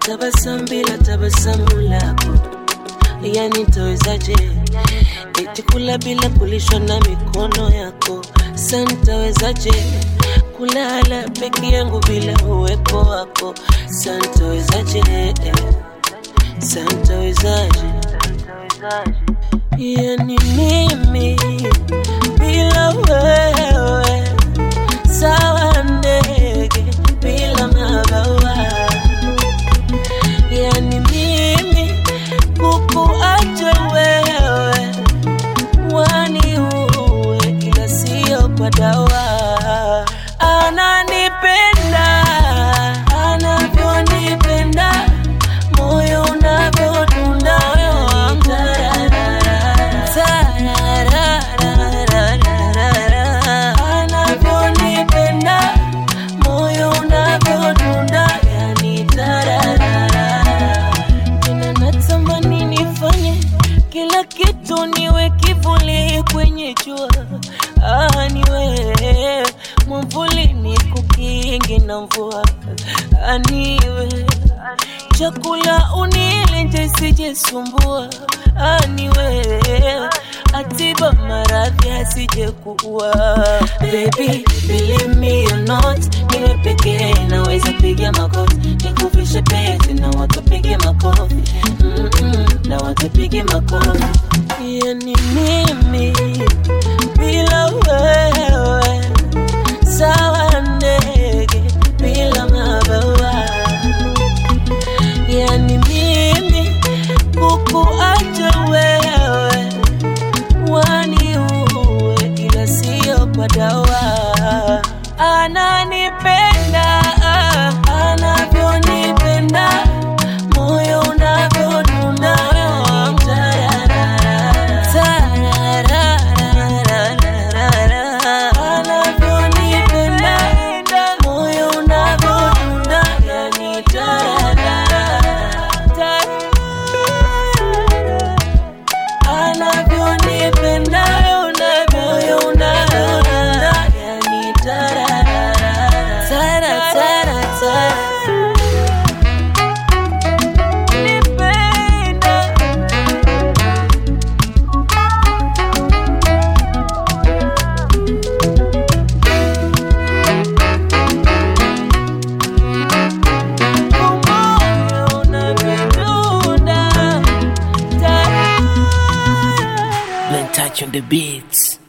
tabasamu bila tabasamu lako, yani tawezaje? Eti kula bila kulishwa na mikono yako, sa ntawezaje? Kulala peke yangu bila uwepo wako, sa ntawezaje? Sa ntawezaje? Yani mimi bila wewe sawa ndege bila mabawa, yani mimi kukuacha wewe waniue, ila sio kwa dawa. Ananipenda anavyonipenda, moyo unavyodunda wangu Tararararararara. anavyonipenda moyo unavyodunda yani tararara tena natamani nifanye kila kitu niwe kivuli kwenye jua ah, niwe mwamvuli ni kukingi na mvua ah, niwe chakula unile nje sijesumbua ah, niwe atiba maradhi asije kuua baby believe me or not niwe pekee naweza piga magoti nikuvishe pete na watu pige makofi Mm-mm, na watu pige makofi yani mimi bila wewe sawa ndege bila mabawa yani mimi kukuacha wewe waniue, ila sio kwa dawa. Ananipenda anavyonipenda, moyo unavyodunda wangu. Tarararararara. Anavyonipenda, moyo unavyodunda, yani tararara. Tararara anavyonipenda moyo unavyodunda yani tararara tara tara tara nipenda moyo unavyodunda tararara Blen touch on the beats.